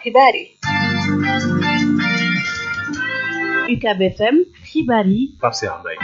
xibaar yi UCAB FM xibaar yi Pape Cheikh Mbaye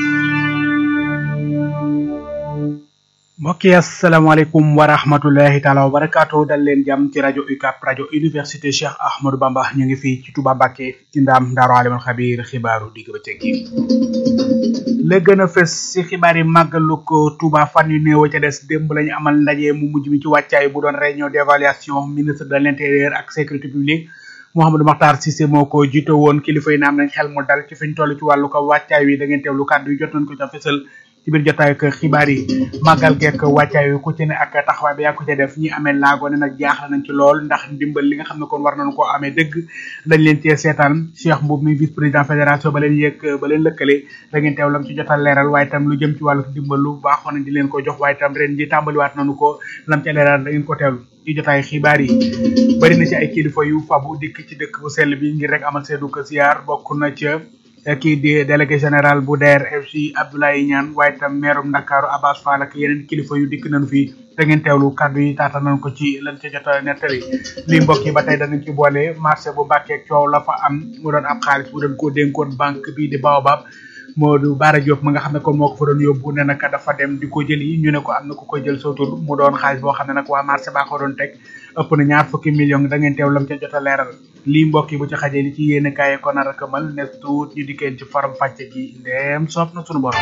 mbokk yi asalaamaaleykum wa rahmatullahi taala wa barakaatu dal leen jàmm ci rajo UCAB rajo université Cheikh Ahmadou Bamba ñu ngi fii ci Touba Mbacké ci ndaam Daaru Alimul Xabiir xibaaru digg ba cëg la gën a fës ci xibaar yi màggalu ko Touba fan yu néew ca des démb lañu amal ndaje mu mujj mi ci wàccaay bu doon réunion d'évaluation ministre de l'intérieur ak sécurité publique Mouhamadou Makhtar Cissé moo ko jiite woon kilifa yi naam nañ xel mu dal ci fi ñu toll ci wàllu ko wàccaay wi da ngeen teewlu kàddu yi jot nañ ko ca fësal ci biir jotaay ak xibaar yi màggal geek wàccaay wi ku ci ne ak taxawaay bi yaa ko ca def ñi amee laago ne nag jaaxle nañ ci lool ndax ndimbal li nga xam ne kon war nañu koo amee dëgg dañ leen cee seetaan Cheikh Mboub mi vice président fédération ba leen yëg ba leen lëkkale da ngeen teew lam ci jotal leeral waaye itam lu jëm ci wàllu dimbalu baaxoo nañ di leen ko jox waaye itam ren ji tàmbaliwaat nañu ko lam ca leeral da ngeen ko teewlu ci jotaay xibaar yi bari na ci ay kilifa yu fabu dikk ci dëkk bu sell bi ngir rek amal seedu ko ziar bokk na ca kii di délégué général bu DER/FC Abdoulaye Niane waaye itam meerum Ndakaaru Abbas Fall ak yeneen kilifa yu dikk nañu fi da ngeen teewlu kàddu yi taata nañ ko ci lan ca jot a nettali li mbokk yi ba tey danañ ci boole marché bu Mbàkke coow la fa am mu doon ab xaalis bu doon koo dénkoon banque bii di Baobab Modou Bara Diop ma nga xam ne kon moo ko fa doon yóbbu ne nag dafa dem di ko jëli ñu ne ko am na ku ko jël sa tur mu doon xaalis boo xam ne nag waa marché baa ko doon teg ëpp na ñaar fukki million da ngeen teew lam ca jot a leeral lii mbokk yi bu ci xajee li ci yéene kaay ko nar a këmal ne tuut ñu dikkeen ci faram fàcce gi ndeem soob na sunu borom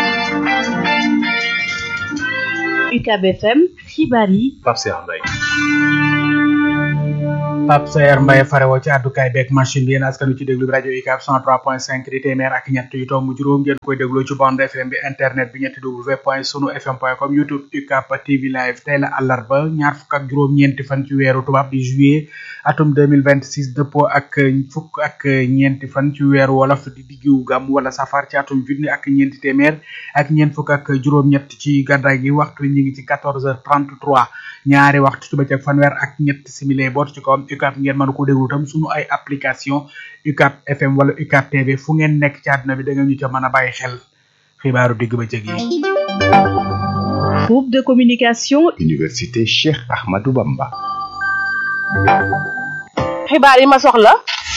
UCAB FM xibaar yi Pape Cheikh Mbaye Pape Sayer Mbaye farewoo ci àddukaay beeg machine bi yéen askan wi ci déglu bi rajo UCAB 103.5 di téeméer ak ñett yu tomb juróom ngeen koy dégloo ci bande FM bi internet bi ñetti w point sunu fm point com youtube UCAB TV live tey la àllarba ñaar fukk ak juróom-ñeenti fan ci weeru tubaab di juillet atum 2026 dëppoo ak fukk ak ñeenti fan ci weeru wolof di diggu gam wala safar ci atum junni ak ñeenti téeméer ak ñeent fukk ak juróom-ñett ci gàddaay gi waxtu ñi ngi ci 14h33 ñaari waxtu ci bëccëg fanweer ak ñett simili boot ci kawam UCAB ngeen mën ko déglu tam sunu ay application UCAB FM wala UCAB TV fu ngeen nekk ci àdduna bi da ngeen ñu ca mën a bàyyi xel xibaaru digg bëccëg yi. groupe de communication Université Cheikh Ahmadou Bamba. xibaar yi ma soxla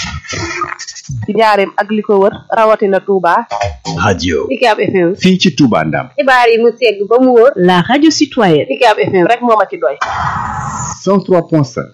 ci njaareem ak li ko wër rawatina Touba. radio UCAB FM. fii ci Touba Ndam. xibaar yi mu segg ba mu wóor. la radio citoyenne UCAB FM rek moo ma ci doy. 103.5.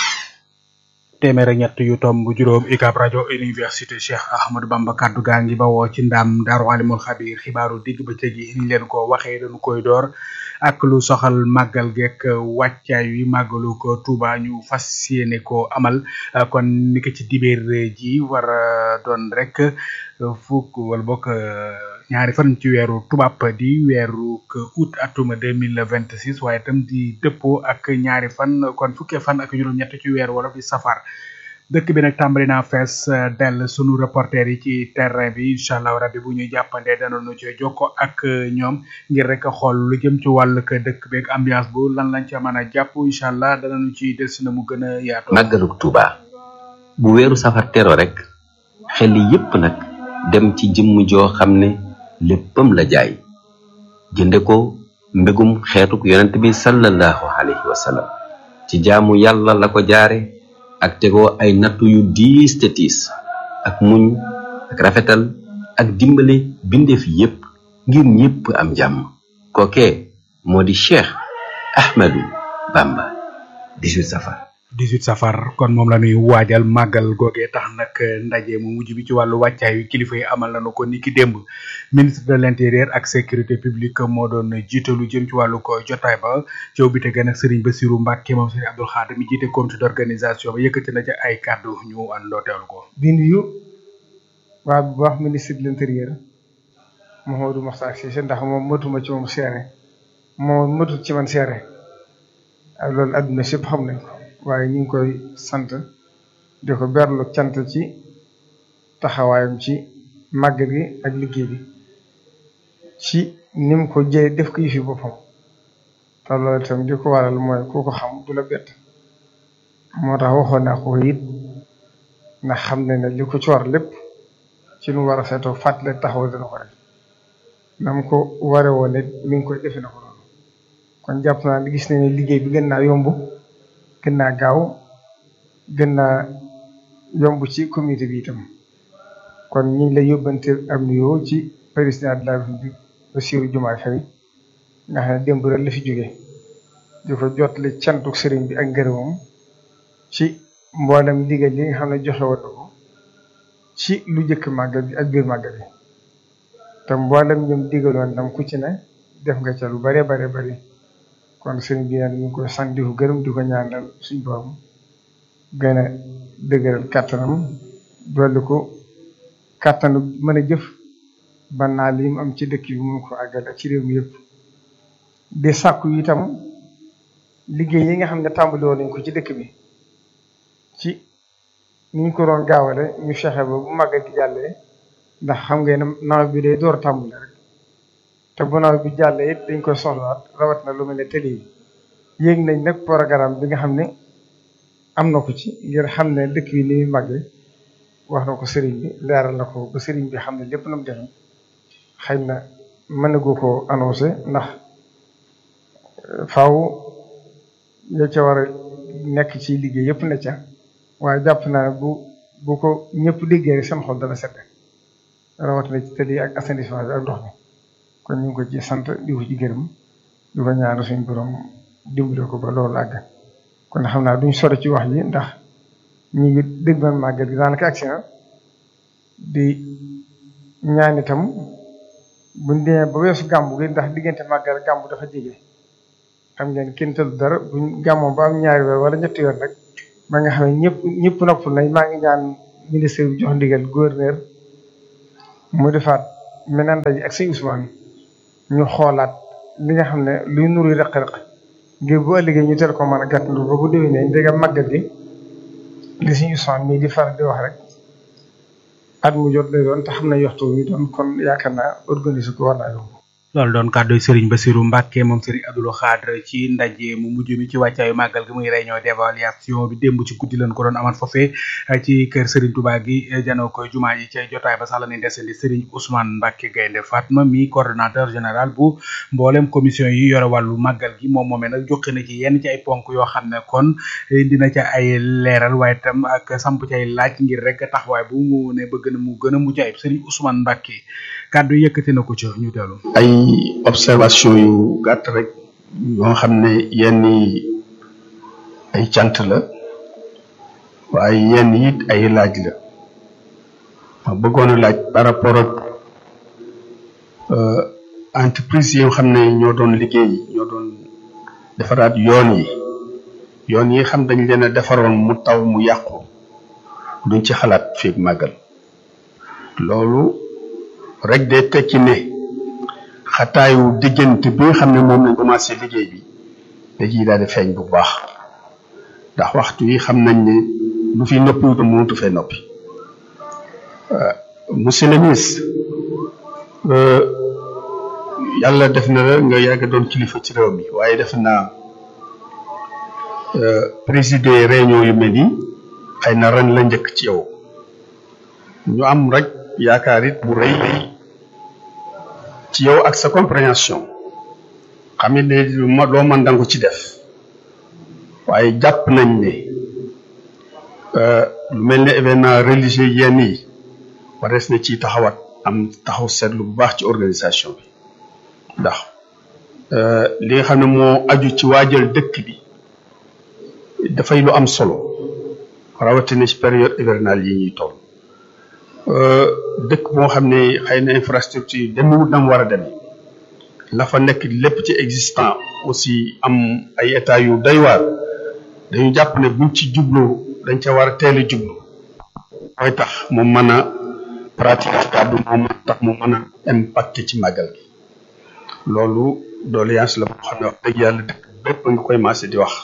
téeméer ak ñett yu tomb juróom UCAB rajo université Cheikh Ahmadou Bamba kaddu gaa ngi bawoo ci ndam Daaru Alimul Xabiir xibaaru digg bëccëg yi ni leen ko waxee dañu koy door ak lu soxal màggal geek wàccaay wi màggalu ko Touba ñu fas yéene ko amal kon ni ko ci dibéer ji war a doon rek fukk wala bokk ñaari fan ci weeru tubaab di weeru août atuma deux mille vingt six waaye itam di dëppoo ak ñaari fan kon fukkee fan ak juróom-ñett ci weeru wala di safar dëkk bi nag tàmbali naa fees dell sunu reporter yi ci terrain bi incha allah rabbi bu ñuy jàppandee danañu ci jokko ak ñoom ngir rek xool lu jëm ci wàllu dëkk beeg ambiance bu lan lañ ca mën a jàpp incha allah danañu ci des na mu gën a yaatu. màggalug Tuuba bu weeru safar tero rek xel yépp nag dem ci jëmm joo xam ne léppam la jaay jënde ko mbégum xeetuk yonent bi sallallahu alayhi wa sallam ci jaamu yàlla la ko jaare ak tegoo ay nattu yu diis te tiis ak muñ ak rafetal ak dimbale bindeef yépp ngir ñépp am jàmm kookee moo di Cheikh Ahmadou Bamba 18 safar 18 safar kon moom la ñuy waajal màggal googee tax nag ndaje mu mujj bi ci wàllu wàccaay wi kilifa yi amal nañu ko niki démb ministre de l'intérieur ak sécurité publique moo doon jiite lu jëm ci wàllu ko jotaay ba coow bi te gën ak Serigne Bassirou Mbacke moom Serigne Abdoul Khadr mi jiite comité d'organisation ba yëkkati na ci ay kàddu ñu àndoo teewlu ko. di nuyu waa bu baax ministre de l'intérieur Mouhamadou Makhtar Cissé ndax moom matuma ci moom seere moom matut ci man seere loolu adduna sépp xam nañ ko waaye ñu ngi koy sant di ko berlu cant ci taxawaayam ci màggal gi ak liggéey bi ci ni mu ko jëlee def ko yëfi boppam te loolu itam di ko waral mooy ku ko xam du la bett moo tax waxoon naa ko it ndax xam ne ne li ko ci war lépp ci lu war a seetoo fàttali taxaw dana ko def na mu ko ware woon it mi ngi koy defe na ko noonu kon jàpp naa gis nañ ne liggéey bi gën naa yomb gën naa gaaw gën naa yomb ci comité bi itam kon ñu ngi lay yóbbante am nuyoo ci président de la République Bassirou Diomaye Faye nga xam ne démb rek la fi jóge di ko jottali cantuk sëriñ bi ak ngërëmam ci mboolem ndigal li nga xam ne joxe woon na ko ci lu jëkk màggal bi ak biir màggal bi te mboolem ñoom digaloon dam ku ci ne def nga ca lu bare bare bari kon sëriñ bi nag ñu ngi koy sant di ko gërëm di ko ñaanal suñ borom gën a dëgëral kàttanam dolli ko kàttanu mën a jëf ba naa li mu am ci dëkk bi mu ko àggal ak ci réew mi yëpp di sàkku itam liggéey yi nga xam ne tàmbali woon nañ ko ci dëkk bi ci ni ñu ko doon gaawale ñu fexe ba bu màggal gi jàllee ndax xam ngeen ne nawet bi day door a tàmbali rek te bu nawet bi jàllee it dañ koy soxlawaat rawat na lu mel ne télé yi yéeg nañ nag programme bi nga xam ne am na ko ci ngir xam ne dëkk bi ni muy màggee wax na ko sëriñ bi leeral na ko ba sëriñ bi xam ne lépp na mu defe xëy na mën na goo ko annoncé ndax faaw ya ca war a nekk ci liggéey yëpp ne ca waaye jàpp naa ne bu bu ko ñëpp déggee rek seen xol dana sedd rawatina ci tali ak assainissement bi ak ndox mi kon ñu ngi ko ci sant di ko ci gërëm di ko ñaanal suñu borom dimbale ko ba loolu àgg kon xam naa duñ sore ci wax ji ndax ñu ngi dégg man màggal gi daanaka agsi na di ñaan itam buñ demee ba weesu gàmbu gi ndax diggante màggal ak gàmbu dafa jege xam ngeen kenn tëdd dara buñ gàmmoo ba am ñaari weer wala ñetti weer rek ba nga xam ne ñëpp ñëpp noppal nañ maa ngi ñaan ministre bi jox ndigal gouverneur mu defaat meneen daje ak sëñ Ousmane ñu xoolaat li nga xam ne luy nuru rëq-rëq ngir bu ëllëgee ñu teel ko mën a gàttandu ba bu déwénee ndegam màggal gi li sëñ Ousmane mii di faral di wax rek at mu jot lay doon te xam ne waxtu wi doon kon yaakaar naa organiser ko war naa yomb. loolu doon kàddu Serigne Bassirou Mbacke moom Serigne Abdoul Khadre ci ndaje mu mujj mi ci wàccaayu màggal gi muy réunion d'évaluation bi démb ci guddi lañ ko doon amal foofee ci kër Serigne Touba gi janoo koy jumaa yi ca jotaay ba sax la ñuy desandi Serigne Ousmane Mbacke Gaynde Fatma mi coordonnateur général bu mboolem commission yi yore wàllu màggal gi moom moomee nag joxe na ci yenn ci ay ponk yoo xam ne kon dina ca ay leeral waaye tam ak samp ci ay laaj ngir rek taxawaay bu mu ne bëgg na mu gën a mucc ayib Serigne Ousmane Mbacke kàddu yëkkati na ko ci ñu teelu ay observation yu gàtt rek yoo xam ne yenn ay cant la waaye yenn it ay laaj la ma bëggoon a laaj par rapport ak entreprise yi nga xam ne ñoo doon liggéey ñoo doon defaraat yoon yi yoon yi xam dañ leen a defaroon mu taw mu yàqu duñ ci xalaat fii màggal loolu rek day tekki ne xataayu diggante bi nga xam ne moom lañ commencé liggéey bi da ciy daal di feeñ bu baax ndax waxtu yi xam nañ ne lu fi noppi wutam mënatu fee noppi monsieur le ministre yàlla def na la nga yàgg doon kilifa ci réew mi waaye def naa présider réunion yu mel nii xëy na ren la njëkk ci yow ñu am rek yaakaar it bu rëy ci yow ak sa compréhension xam ne ma loo mën danga ko ci def waaye jàpp nañ ne lu mel ne événement religieux yenn yi warees na ci taxawat am taxaw seetlu bu baax ci organisation bi ndax li nga xam ne moo aju ci waajal dëkk bi dafay lu am solo rawatina ci période hivernale yi ñuy toll dëkk boo xam ne xëy na infrastructure demewut na mu war a demee la fa nekk lépp ci existant aussi am ay état yu doy waar dañu jàpp ne buñ ci jublu dañ ca war a teel a jublu mooy tax mu mën a pratique kàddu moo mën tax mu mën a impacté ci màggal gi loolu doléance la boo xam ne wax dëgg yàlla dëkk bépp nga koy maase di wax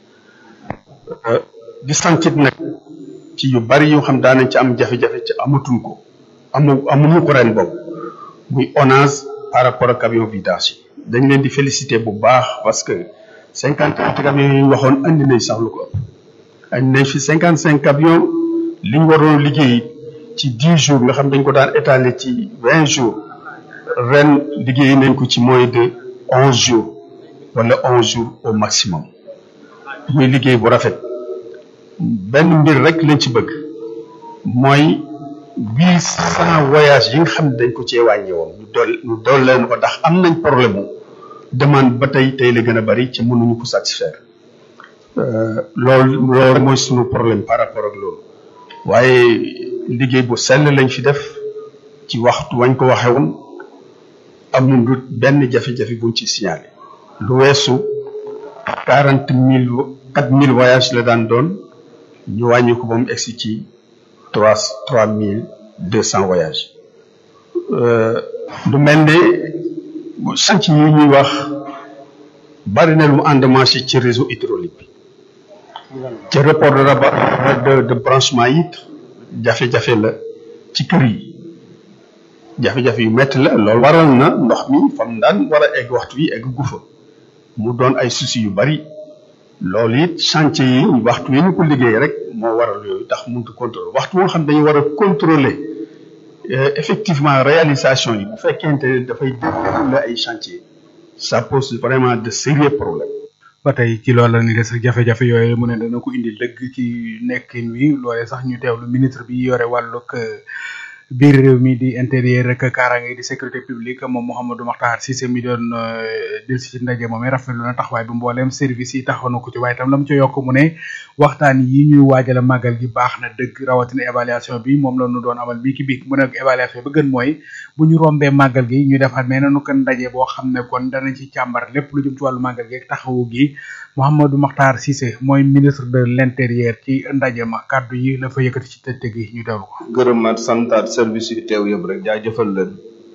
di santit nag ci yu bari yoo xam daanañ ci am jafe-jafe ci amatuñ ko amu amuñu ko ren boobu muy onage par rapport ak camion vidange yi dañ leen di féliciter bu baax parce que cinquante camions yi ñu waxoon andi nañ sax lu ko ëpp andi nañ fi cinquante cinq camions li ñu waroon liggéey ci dix jours nga xam dañ ko daan étaler ci vingt jours ren liggéey nañ ko ci moins de onze jours wala onze jours au maximum muy liggéey bu rafet benn mbir rek lañ ci bëgg mooy huit cent voyages yi nga xam ne dañ ko cee wàññi woon ñu dool ñu dool leen ko ndax am nañ problème mu demande ba tey tey la gën a bari ci mënuñu ko satisfaire loolu loolu mooy suñu problème par rapport ak loolu waaye liggéey bu sell lañ fi def ci waxtu wañ ko waxee woon amul du benn jafe-jafe buñ ci signalé lu weesu quarante mille quatre mille voyages la daan doon ñu wàññi ko ba mu egsi ci trois trois mille deux cent voyages lu mel ne chanc yi ñuy wax bari na lu mu endommagé ci réseau hydraulique bi ci report de rabat de de branchement yi jafe-jafe la ci kër yi jafe-jafe yu metti la loolu waral na ndox mi fam daan war a egg waxtu yi egg gu fa mu doon ay soucis yu bari loolu it chantier yi waxtu yi ñu ko liggéey rek moo waral yooyu tax mënut a contrôler waxtu moo xam dañu war a contrôler effectivement réalisation yi bu fekkente ne dafay déroulé ay chantier ça pose vraiment de sérieux problèmes ba tey ci loolu la ni des jafe-jafe yooyu mu ne dana ko indi dëgg ci nekkin wi loolee sax ñu teewlu ministre bi yore wàllug biir réew mi di intérieur rek kaaraange di sécurité publique moom Mouhamadou Makhtar Cissé mi doon del si ci ndaje moom rafetlu na taxawaay bi mbooleem service yi taxaw na ko ci waaye itam la mu ci yokk mu ne waxtaan yi ñuy waajale màggal gi baax na dëgg rawatina évaluation bi moom la ñu doon amal bii ki biig mu ne évaluation bi gën mooy bu ñu rombee màggal gi ñu defaat mais nanu kan ndaje boo xam ne kon danañ ci càmbar lépp lu jëm ci wàllu màggal gi ak taxawu gi Mouhamadou Makhtar Cissé mooy ministre de l'intérieur ci ndaje ma kàddu yi la fa yëkkati ci tëdd gi ñu teewlu ko. gërëmaat santaat service yi teew yëpp rek jaajëfal leen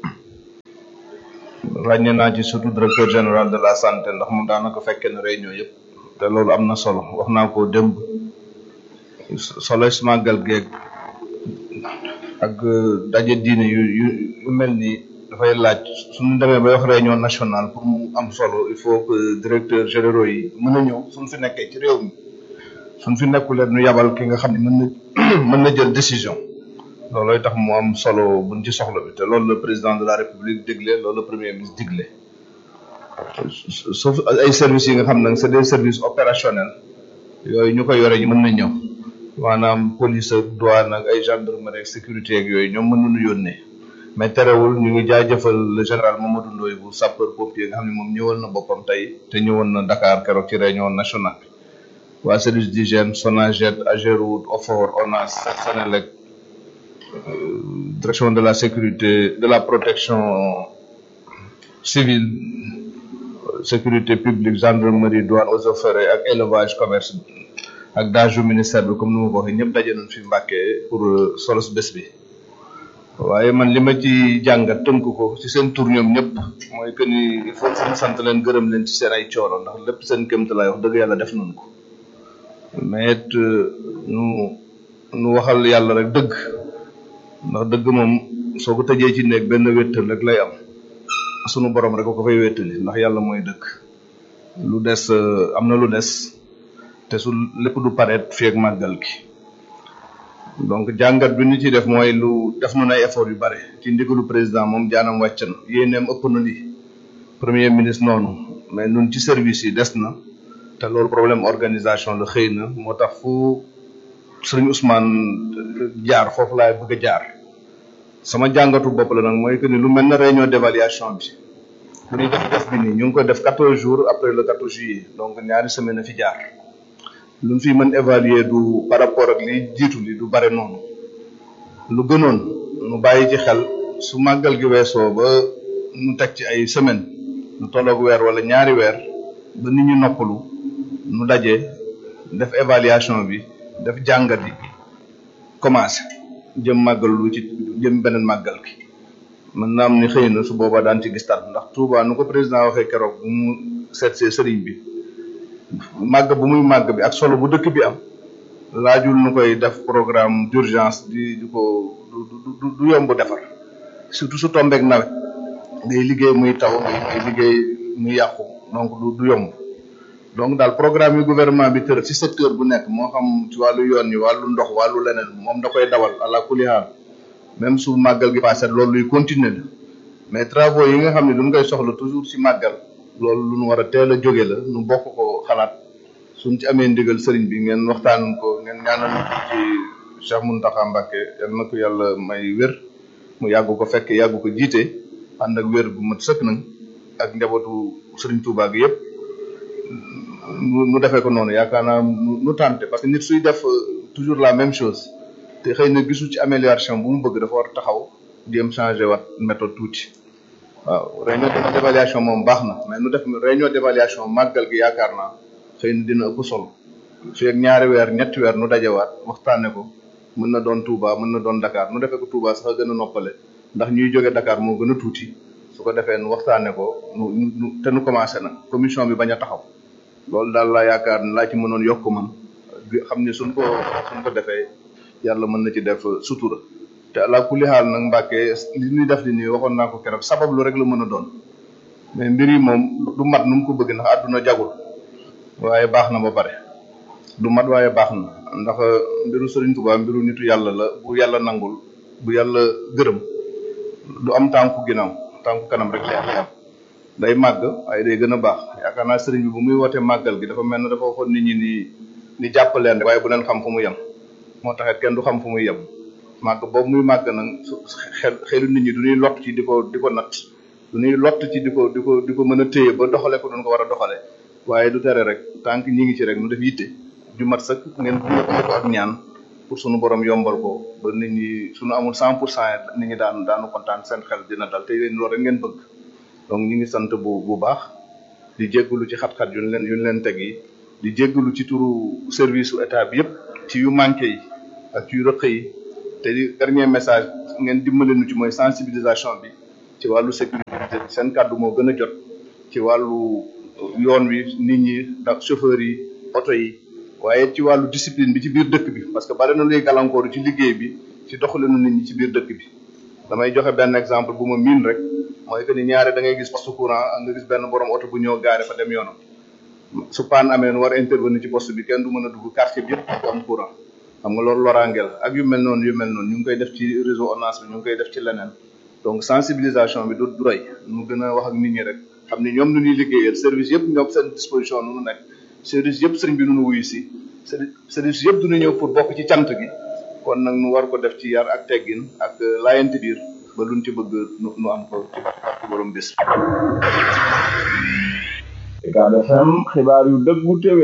ràññee naa ci surtout directeur général de la santé ndax moom daanaka fekkee ne réunion yëpp te loolu am na solo wax naa ko démb solo si màggal geeg ak daje diine yu yu yu mel nii dafay laaj suñu demee ba wax réunion nationale pour mu am solo il faut que directeur généraux yi mën a ñëw suñ fi nekkee ci réew mi suñ fi nekkuleen ñu yabal ki nga xam ne mën na mën na jël décision loolooy tax mu am solo buñ ci soxla bi te loolu la président de la république digle loolu la premier ministre digle sauf ay services yi nga xam nag c'est des services opérationnels yooyu ñu koy yore ñu mën na ñëw maanaam police ak douane ak ay gendarmerie ak sécurité ak yooyu ñoom mën nañu yónnee mais terewul ñu ngi jaajëfal le général Mamadou Ndoye bu sapeur pompier nga xam ne moom ñëwal na boppam tey te ñëwoon na Dakar keroog ci réunion nationale bi waa service d'hygiène Sonaged Ageroute Ofor ONAS Senelec direction de la sécurité de la protection civile sécurité publique gendarmerie douane eaux et forêts ak élevage commerce ak daaju ministère bi comme ni ma ko waxee ñëpp daje nañ fi Mbàkke pour solos bés bi waaye man li ma ci jàngat tënk ko ci seen tur ñoom ñëpp mooy que ni il faut que sant leen gërëm leen ci seen ay coono ndax lépp seen kéemta laay wax dëgg yàlla def nañ ko mais it nu nu waxal yàlla rek dëgg ndax dëgg moom soo ko tëjee ci néeg benn wéttal rek lay am sunu borom rek ko fay wéttali ndax yàlla mooy dëgg lu des am na lu des te su lépp du pareet fii ak màggal gi donc jàngat bi ñu ci def mooy lu def na ay effort yu bare ci ndigalu président moom jaanam wàcc na yéeneem ëpp na lii premier ministre noonu mais nun ci service yi des na te loolu problème organisation la xëy na moo tax fu sëriñ Ousmane jaar foofu laay bëgg a jaar sama jàngatu bopp la nag mooy que ni lu mel na réunion d'évaluation bi bu ñuy def def bi nii ñu ngi ko def quatorze jours après le quatorze juillet donc ñaari semaine a fi jaar lu ñu fi mën évaluer du par rapport ak li jiitu li du bare noonu lu gënoon nu bàyyi ci xel su màggal gi weesoo ba nu teg ci ay semaine nu tolloog weer wala ñaari weer ba nit ñi noppalu nu daje def évaluation bi def jàngat yi commencé jëm màggal lu ci jëm beneen màggal gi mën naa am ni xëy na su boobaa daan ci gis tar ndax Touba nu ko président waxee keroog bu mu seet see sëriñ bi màgg bu muy màgg bi ak solo bu dëkk bi am laajul nu koy def programme d'urgence di di ko du du yomb defar surtout su tombeek nawet ngay liggéey muy taw ngay liggéey muy yàqu donc du du yomb donc daal programme yi gouvernement bi tër ci secteur bu nekk moo xam ci wàllu yoon yi wàllu ndox wàllu leneen moom da koy dawal àla kulli haal même su màggal gi passé loolu luy continuer la mais travaux yi nga xam ne duñ koy soxla toujours ci màggal loolu lu nu war a teel a jóge la nu bokk ko xalaat suñ ci amee ndigal sëriñ bi ngeen waxtaan ko ngeen ngeen ñaanal ñu ci Cheikh Mountakha Mbacké yal na ko yàlla may wér mu yàgg ko fekk yàgg ko jiite ànd ak wér bu mat sëkk nag ak njabootu Serigne Touba gi yëpp nu nu defee ko noonu yaakaar naa nu nu tànte parce que nit suy def toujours la même chose te xëy na gisu ci amélioration bu mu bëgg dafa war taxaw jéem changé wat méthode tuuti waaw réunion d'évaluation moom baax na mais nu def réunion d'évaluation màggal gi yaakaar naa xëy na dina ëpp solo fii ak ñaari weer ñetti weer nu dajewaat waxtaane ko mën na doon Touba mën na doon Dakar nu defee ko Touba sax a gën a noppale ndax ñuy jóge Dakar moo gën a tuuti su ko defee nu waxtaane ko nu nu te nu commencé na commission bi bañ a taxaw loolu daal laa yaakaar ne laa ci mënoon yokk man xam ne suñ ko suñ ko defee yàlla mën na ci def sutura te ala kulli xaal nag Mbàkke li ñuy def li nii waxoon naa ko keroog sabab lu rek la mën a doon mais mbir yi moom du mat nu mu ko bëgg ndax àdduna jagul waaye baax na ba pare du mat waaye baax na ndax mbiru Sëriñ Tuubaa mbiru nitu yàlla la bu yàlla nangul bu yàlla gërëm du am tànku ginnaaw tànku kanam rek lay am day màgg waaye day gën a baax yaakaar naa sëriñ bi bu muy wootee màggal gi dafa mel ne dafa waxoon nit ñi ni ni jàppaleen waaye bu leen xam fu mu yem moo taxit kenn du xam fu muy yem màgg boobu muy màgg nag xel xelu nit ñi du ñuy lott ci di ko di ko natt du ñuy lott ci di ko di ko di ko mën a téye ba doxale ko duñ ko war a doxale waaye du tere rek tant que ñi ngi ci rek nu def yitte ju mat sëkk ngeen bu ko ak ñaan pour sunu borom yombal ko ba nit ñi suñu amul cent pour cent nit ñi daan daanu kontaan seen xel dina dal te yéen loolu rek ngeen bëgg donc ñu ngi sant bu bu baax di jéggalu ci xat-xat yu ñu leen yu ñu leen teg yi di jéggalu ci turu service su état bi yëpp ci yu manqué yi ak ci yu rëq yi te di dernier message ngeen dimbale nu ci mooy sensibilisation bi ci wàllu sécurité seen kàddu moo gën a jot ci wàllu yoon wi nit ñi ndax chauffeurs yi oto yi waaye ci wàllu discipline bi ci biir dëkk bi parce que bari na luy gàllankooru ci liggéey bi ci doxalinu nit ñi ci biir dëkk bi damay joxe benn exemple bu ma miin rek mooy que ni ñaare da ngay gis poste courant nga gis benn borom oto bu ñëw gaare fa dem yoonam su paan amee nu war a intervenir ci poste bi kenn du mën a dugg quartier bi yëpp am courant xam nga loolu loraangeel ak yu mel noonu yu mel noonu ñu ngi koy def ci réseau ONAS bi ñu ngi koy def ci leneen donc sensibilisation bi du du doy nu gën a wax ak nit ñi rek xam ni ñoom nu ñuy liggéeyal service yëpp ñoom seen disposition nu nu nekk service yëpp sëriñ bi nu nu wuyu si service yëpp du ñu ñëw pour bokk ci cant gi kon nag nu war ko def ci yar ak teggin ak laayante biir ba luñ ci bëgg nu nu am ko ci barke borom bés Ucab FM xibaar yu dëggu téwé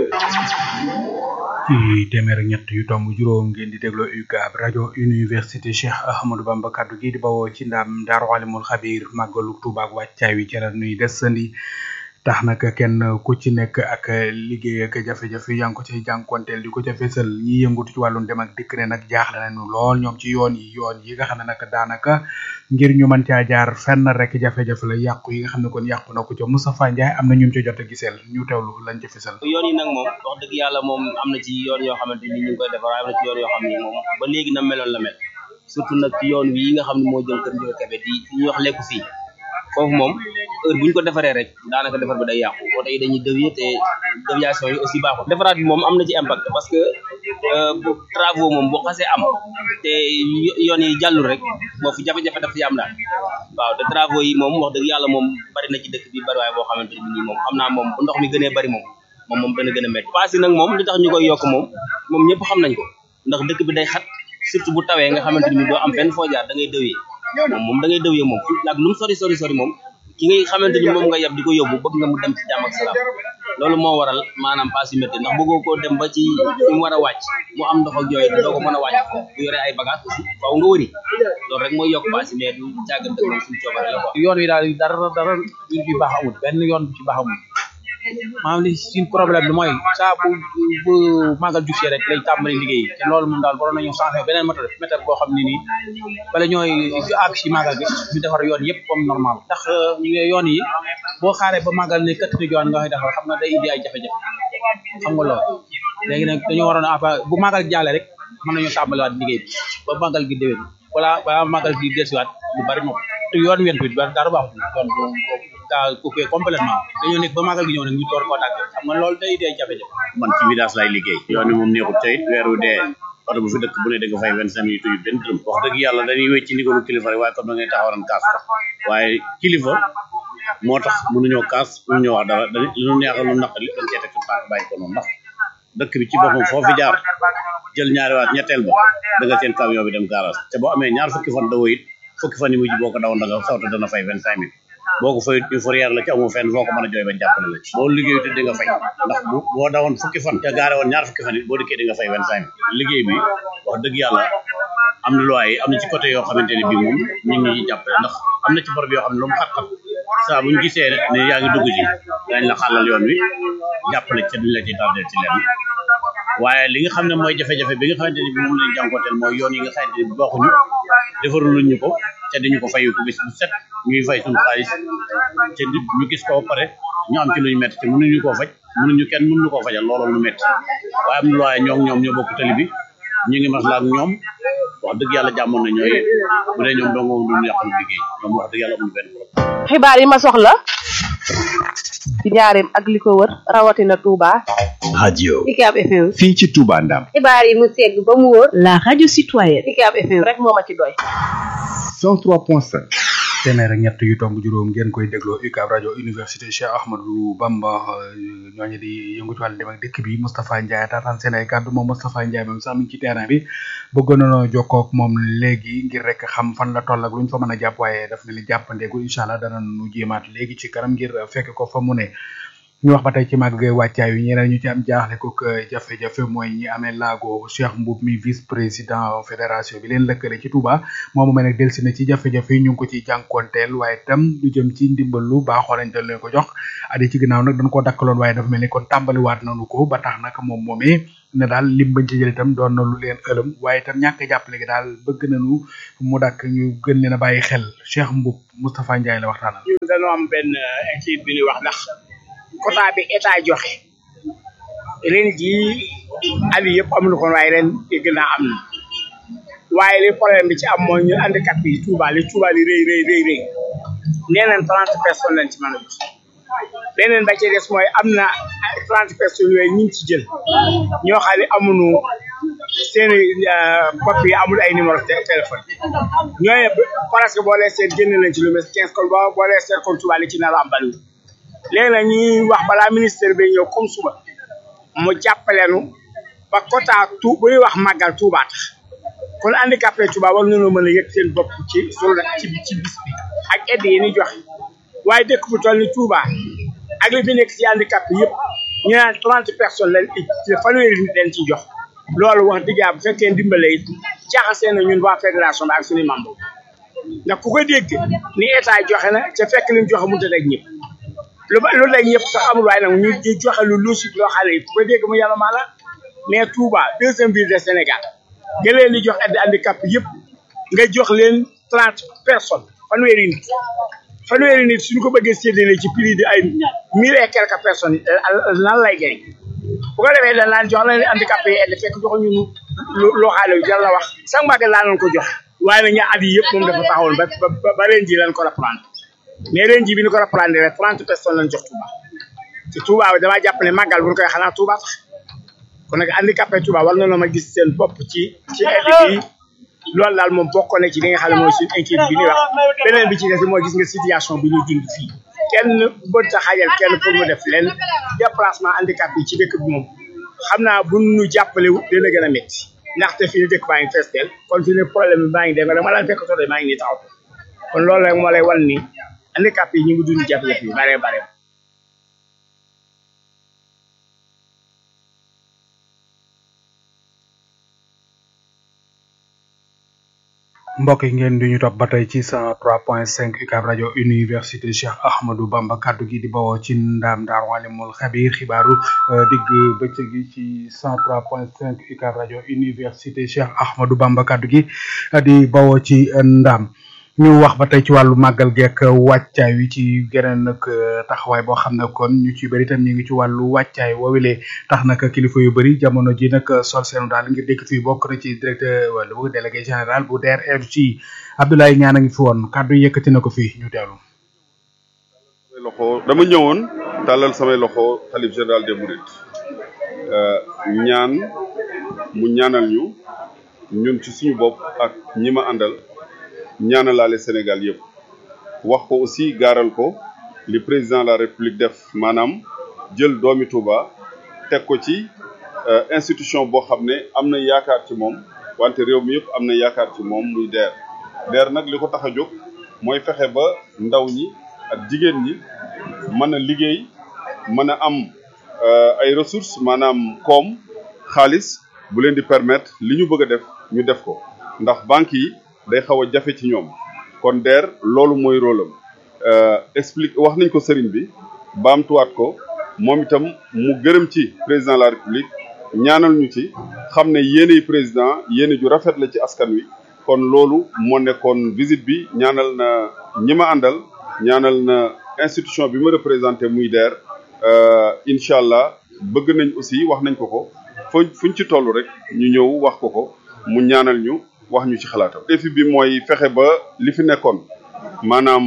ci téeméer ak ñett yu tomb juróom ngeen di dégloo UCAB rajo université Cheikh Ahmadou Bamba kaddu gi di bawoo ci ndam Daaru Alimul Xabir màggalu Tuuba ak wàccaay wi ci la nuy desandi tax nag kenn ku ci nekk ak liggéey ak jafe-jafe yaa ngi ko cay jànkonteel di ko ca fesal ñi yëngatu ci wàllum dem ak dikk ne nag jaaxle nañu lool ñoom ci yoon yi yoon yi nga xam ne nag daanaka ngir ñu mën caa jaar fenn rek jafe-jafe la yàqu yi nga xam ne kon yàqu na ko ca Moustapha Ndiaye am na ñu ca jot a giseel ñu teewlu lañ ca fesal yoon yi nag moom wax dëgg yàlla moom am na ci yoon yoo xamante ni ñu ngi koy defar am na ci yoon yoo xam ni moom ba léegi na meloon la mel surtout nag ci yoon wi nga xam ne moo jëm kër Ndiol Kébé di fi ñuy wax lekku fii foofu moom heure bu ñu ko defaree rek daanaka defar bi day yàqu oto yi dañuy dévier te déviation yi aussi baaxul defaraat bi moom am na ci impact parce que bu travaux moom bu xasee am te yoon yi jàllul rek moo fi jafe-jafe daf fi am daal waaw te travaux yi moom wax dëgg yàlla moom bari na ci dëkk bi bari waaye boo xamante ni nii moom xam naa moom bu ndox mi gënee bari moom moom moom dana gën a métti paas yi nag moom li tax ñu koy yokk moom moom ñëpp xam nañ ko ndax dëkk bi day xat surtout bu tawee nga xamante ni doo am fenn foo jaar da ngay dëwee moom moom da ngay dëwee moom ak lu mu sori sori sori moom ki ngay xamante ni moom nga yab di ko yóbbu bëgg nga mu dem ci jàmm ak salaam loolu moo waral maanaam paas yu métti ndax bëggoo koo dem ba ci fi mu war a wàcc mu am ndox ak jooy te doo ko mën a wàcc foofu bu yore ay bagage aussi faaw nga wëri loolu rek mooy yokk paas yi mais du càggante moom suñu coobare la quoi yoon wi daal dara dara yu ci baax amul benn yoon bu ci baax amul maanaam li suñ problème bi mooy saa bu bu màggal jugee rek lay tàmbali liggéey te loolu moom daal waroon nañu changé beneen méthode méthode boo xam ne nii bala ñooy àgg si màggal gi ñu defar yoon yëpp comme normal ndax yoon yi boo xaaree ba màggal ne këtt ni yoon nga koy defar xam nga day indi ay jafe-jafe xam nga loolu léegi nag dañoo waroon a bu màggal jàllee rek mën nañu tàmbaliwaat liggéey bi ba màggal gi déwén wala ba màggal gi delsiwaat lu bari moom te yoon wen bi dara baaxul yoon boobu daa coupé complètement dañoo nekk ba màggal gi ñëw nag ñu door koo tàgg xam nga loolu day indi ay jafe-jafe man ci village lay liggéey yoon wi moom neexul tey weer wu dee oto bu fi dëkk bu ne da nga fay vingt cinq minutes yu benn dërëm wax dëgg yàlla dañuy wécc ci ndigalu kilifa rek waaye comme da ngay taxawaran kaas ko waaye kilifa moo tax mënuñoo kaas mënuñoo wax dara dañ lu ñu neexal lu naqari dañ cee teg suñu tànk bàyyi ko noonu ndax dëkk bi ci boppam foo fi jaar jël ñaari waat ñetteel ba da nga seen camion bi dem garage te boo amee ñaar fukki fan dawoo it fukki fan yi mujj boo ko dawoon da nga sawta dana fay vingt cinq mille boo ko fayut ñu fourrière la ci amoo fenn foo ko mën a jooy ba jàppale la ci boo liggéeyu te di nga fay ndax bu boo dawoon fukki fan te gaare woon ñaar fukki fan it boo dikkee di nga fay vingt cinq mille liggéey bi wax dëgg yàlla am na loi yi am na ci côté yoo xamante ne bii moom ñu ngi ñuy jàppale ndax am na ci barab yoo xam ne lu mu xat-xat saa buñ gisee ne yaa ngi dugg ci dañ la xàllal yoon wi jàppale ci duñ la ci tardé ci lenn waaye li nga xam ne mooy jafe-jafe bi nga xamante ne bi moom lañ jànkonteel mooy yoon yi nga xamante ne bi baaxuñu defaruluñ ñu ko te dañu ko fayu ko bis bu set ñuy fay suñu xaalis te ñu gis ko ba pare ñu am ci luñu métti te mënuñu koo faj mënuñu kenn mënuñu koo fajal loolu lu métti waaye am na waaye ñoo ñoom ñoo bokk tali bi ñu ngi maslaa ak ñoom wax dëgg yàlla jàmmoon na ñooy bu dee ñoom dong duñu yàqal liggéey ñoom wax dëgg yàlla amuñu benn problème xibaar yi ma soxla ci njaareem ak li ko wër rawatina Touba. radio UCAB FM. fii ci Touba Ndam xibaar yi mu segg ba mu wóor. la radio citoyenne. UCAB FM rek moo ma ci doy. 103.5 téeméer ak ñett yu tomb juróom ngeen koy dégloo UCAB rajo université Cheikh Ahmadou Bamba ñooñu di yëngu ci wàllu dem ak dëkk bi Moustapha Ndiaye taataan seen ay kàddu moom Moustapha Ndiaye moom sax mi ngi ci terrain bi bëggoon nañoo jokkoo ak moom léegi ngir rek xam fan la toll ak lu ñu fa mën a jàpp waaye daf mel ni jàppandeegul incha allah dana nu jéemaat léegi ci kanam ngir fekk ko fa mu ne. ñu wax ba tey ci màgg gay wàccaay wi ñeneen ñu ci am jaaxle ko jafe-jafe mooy ñi amee laago Cheikh Mboub mi vice président fédération bi leen lëkkale ci Touba moom mu nag delsi na ci jafe-jafe yi ñu ngi ko ci jànkoonteel waaye tam lu jëm ci ndimbal lu baaxoo lañ dañ leen ko jox adi ci ginnaaw nag dañ koo dakkaloon waaye dafa mel ni kon tàmbaliwaat nañu ko ba tax nag moom moomee ne daal lim bañ ci jël itam doon na lu leen ëlëm waaye itam ñàkk jàppale gi daal bëgg nañu mu dakk ñu gën leen a bàyyi xel Cheikh Mboub Moustapha Ndiaye la waxtaanal. ñun dañoo am benn inquiétude bi ñuy wax ndax quota bi état joxe ren jii at yii yëpp amuñu ko waaye ren dégg naa am na waaye li problème bi ci am mooy ñu handicap yi Touba li Touba li rëy rëy rëy rëy nee nañ trente personnes lañ ci mën a jox leneen ba ci des mooy am na trente personnes yooyu ñu ngi ci jël ñoo xam ne amuñu seen bopp yi amul ay numéro téléphone ñooñu presque boo lee seet génn nañ ci lu mel quinze kon boo boo lee seet kon Touba li ci nar a am bariwul léegi nag ñuy wax balaa ministère bi ñëw comme suba mu jàppaleenu ba quota tu bu ñuy wax màggal Touba tax kon handicapé Touba war nañoo mën a yëg seen bopp ci journée ci ci bis bi ak aide yi ni joxe waaye dëkk bu toll ni Touba ak li fi nekk ci handicapé yëpp ñu naan trente personnes lañ fanweeri nit leen ci jox loolu wax dëgg yàlla bu fekkee ndimbale it jaxasee na ñun waa fédération bi ak suñu membre ndax ku ko dégg ni état joxe na ca fekk li mu joxe mënut a daj ñëpp lu ba lu lay ñëpp sax amul waaye nag ñu joxe lu logique loo xam ne ku ko dégg mu yàlla maa la mais Touba deuxième ville de Sénégal nga leen di jox aide handicap yëpp nga jox leen trente personnes fanweeri nit fanweeri nit suñu ko bëggee séddale ci prix de ay mille et quelques personnes lan lay jëriñ bu ko defee dañ laan jox leen handicapé yi aide fekk joxuñu loo xam ne jar la wax sax màgg laa leen ko jox waaye nag ña at yi yëpp moom dafa taxawoon ba ba ba ren ji lañ ko reprendre mais ren jii bi ñu ko reprendre rek trente personnes lañ jox Touba te Touba bi damaa jàpp ne màggal bu ñu koy xanaa Touba tax kon nag handicapé Touba war na ma gis seen bopp ci ci aide bi loolu daal moom bokk na ci li nga xam ne mooy suñu inquiétude bi ñuy wax beneen bi ci des mooy gis nga situation bi ñuy dund fii kenn bët a xajal kenn pour mu def leen déplacement handicapé yi ci dëkk bi moom xam naa bu ñu jàppale dina gën a métti ndaxte fii dëkk baa ngi fees del kon fii ne problème bi maa ngi dem dama daan fekk tool maa ngi nii taxaw kon loolu rek moo lay wan ni handicap yi ñu ngi dund jafe-jafe yi bare bare mbokk yi ngeen di ñu topp ba tey ci cent trois point cinq UCAB rajo université Cheikh Ahmadou Bamba kaddu gi di bawoo ci ndaam daar walimul xabiir xibaaru digg bëccëg gi ci cent trois point cinq UCAB rajo université Cheikh Ahmadou Bamba kaddu gi di bawoo ci ndaam ñu wax ba tey ci wàllu màggal geek wàccaay wi ci geneen nag taxawaay boo xam ne kon ñu ci bëri tam ñu ngi ci wàllu wàccaay woowile tax nag kilifa yu bëri jamono ji nag sol seenu daal ngir dëkk fii bokk na ci directeur wala bu délégué général bu DRFG Abdoulaye Ñaan a ngi fi woon kàddu yëkkati na ko fii ñu teewlu. samay loxo dama ñëwoon tàllal samay loxo xalif général des mourides ñaan mu ñaanal ñu ñun ci suñu bopp ak ñi ma àndal ñaanalaale Sénégal yëpp wax ko aussi gaaral ko li président de la république def maanaam jël doomi Touba teg ko ci institution boo xam ne am na yaakaar ci moom wante réew mi yëpp am na yaakaar ci moom muy DER DER nag li ko tax a jóg mooy fexe ba ndaw ñi ak jigéen ñi mën a liggéey mën a am ay ressources maanaam koom xaalis bu leen di permettre li ñu bëgg a def ñu def ko ndax banques yi day xaw a jafe ci ñoom kon DER loolu mooy rôle am explique wax nañ ko sëriñ bi baamtuwaat ko moom itam mu gërëm ci président de la république ñaanal ñu ci xam ne yéeney président yéene ju rafet la ci askan wi kon loolu moo nekkoon visite bi ñaanal na ñi ma àndal ñaanal na institution bi ma représenté muy DER incha allah bëgg nañ aussi wax nañ ko ko fu fuñ ci toll rek ñu ñëw wax ko ko mu ñaanal ñu wax ñu ci xalaatam. défi bi mooy fexe ba li fi nekkoon maanaam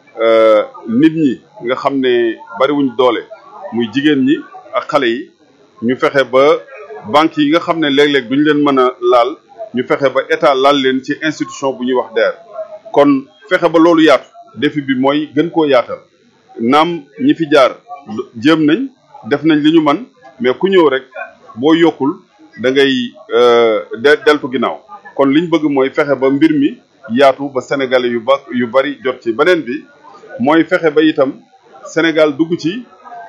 nit ñi nga xam ne bariwuñ doole muy jigéen ñi ak xale yi ñu fexe ba banques yi nga xam ne léeg-léeg duñ leen mën a laal ñu fexe ba état laal leen ci institution bu ñuy wax DER kon fexe ba loolu yaatu défi bi mooy gën koo yaatal naam ñi fi jaar jéem nañ def nañ li ñu man mais ku ñëw rek boo yokkul da ngay de deltu ginnaaw kon liñ bëgg mooy fexe ba mbir mi yaatu ba sénégalais yu ba yu bari jot ci beneen bi mooy fexe ba itam Sénégal dugg ci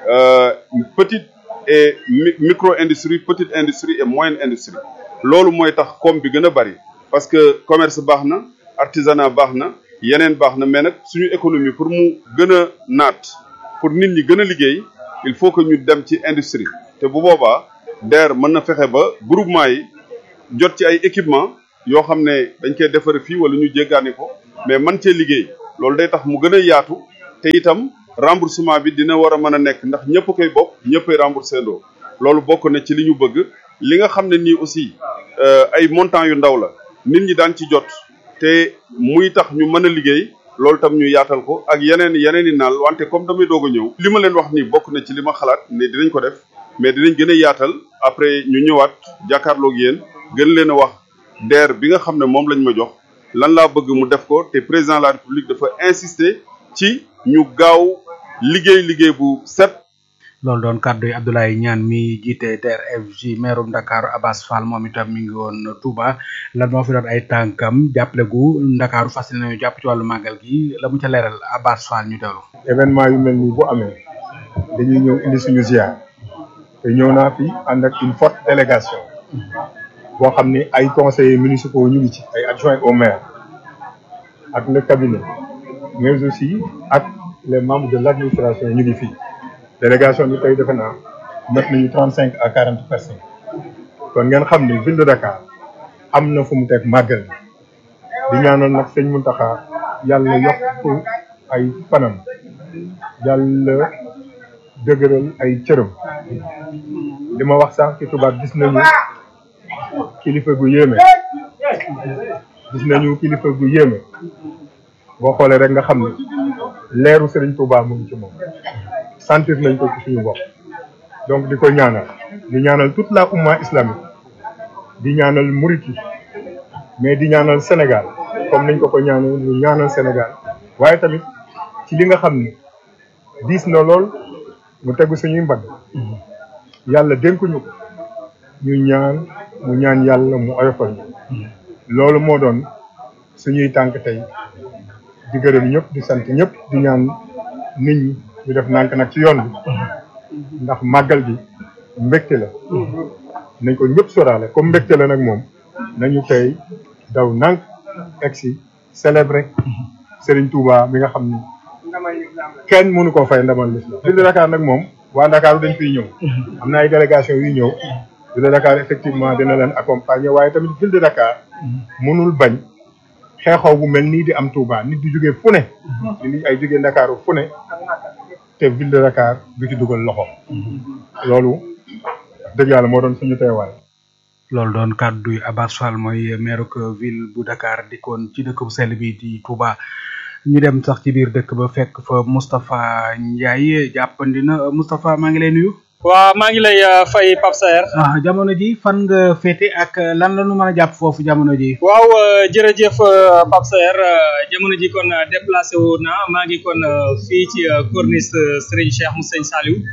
petite et micro industrie petite industrie et moyenne industrie loolu mooy tax koom bi gën a bari parce que commerce baax na artisanat baax na yeneen baax na mais nag suñu économie pour mu gën a naat pour nit ñi gën a liggéey il faut que ñu dem ci industrie te bu boobaa DER mën na fexe ba groupement yi jot ci ay équipement yoo xam ne dañ koy defare fii wala ñu jéggaani ko mais man cee liggéey loolu day tax mu gën a yaatu te itam remboursement bi dina war a mën a nekk ndax ñëpp koy bokk ñëppay remboursé ndoo loolu bokk na ci li ñu bëgg li nga xam ne nii aussi ay montants yu ndaw la nit ñi daan ci jot te muy tax ñu mën a liggéey loolu tam ñu yaatal ko ak yeneen yeneen i naal wante comme damay doog a ñëw li ma leen wax nii bokk na ci li ma xalaat ne dinañ ko def mais dinañ gën a yaatal après ñu ñëwaat jàkkaarloog yéen gën leen a wax DER bi nga xam ne moom lañ ma jox lan laa bëgg mu def ko te président de la république dafa insister ci ñu gaaw liggéey liggéey bu set loolu doon kàddu yi Abdoulaye Niane mi jiite TRFJ maire Ndakaaru Abass Fall moom itam mi ngi woon Touba lan moo fi doon ay tànkam jàppale gu Ndakaaru fas nañu jàpp ci wàllu màggal gi la mu ca leeral Abass Fall ñu teewlu. événement yu mel nii bu amee dañuy ñëw indi suñu ziar te ñëw naa fi ànd ak une forte délégation boo xam ni ay conseillers municipaux ñu ngi ci ay adjoints au maire ak le cabinet mais aussi ak les membres de l' administration ñu ngi fii. délégation bi tey defe naa mat nañu trente cinq à quarante personnes kon ngeen xam ni ville de Dakar am na fu mu teg màggal di ñaanal nag sëñ Mountakha yàlla yokk ay fanam yàlla dëgëral ay cëram li ma wax sax ci tubaab gis nañu kilifa gu yéeme gis nañu kilifa gu yéeme boo xoolee rek nga xam ne leeru Serigne Touba mu ngi ci moom sentir nañ ko ci suñu bopp donc di ko ñaanal di ñaanal toute la umma islamique di ñaanal murit yi mais di ñaanal Sénégal comme nañ ko ko ñaanal ñu ñaanal Sénégal waaye tamit ci li nga xam ni diis na lool mu tegu suñuy mbagg yàlla dénkuñu ko ñu ñaan mu ñaan yàlla mu oyofal ñu loolu moo doon suñuy tànk tey di gërëm ñëpp di sant ñëpp di ñaan nit ñi ñu def nànk nag ci yoon bi ndax màggal gi mbégte la nañ ko ñëpp soraale comme mbégte la nag moom nañu tey daw nànk egsi célébrer Serigne Touba mi nga xam ni kenn mënu koo fay ndamal l'islam ville de Dakar nag moom waa Dakar dañ fiy ñëw am na ay délégation yu ñëw ville de Dakar effectivement dina leen accompagner waaye tamit ville de Dakar mënul bañ xeexoo bu mel nii di am Touba nit di jógee fu ne nit ay jógee Dakar fu ne te ville de Dakar du ci dugal loxo loolu dëgg yàlla moo doon suñu teewaay. loolu doon kàddu yi Abass Fall mooy maire ville bu Dakar dikkoon ci dëkk bu sell bi di Touba ñu dem sax ci biir dëkk ba fekk fa Moustapha Ndiaye jàppandi na Moustapha maa ngi lay nuyu. waaw maa ngi lay fay Pape Saer. ah jamono ji fan nga féete ak lan la nu mën a jàpp foofu jamono ji. waaw jërëjëf Pape Saer jamono ji kon déplacé wu na maa ngi kon fii ci corniche Serigne Cheikh mu Sëñ Saliou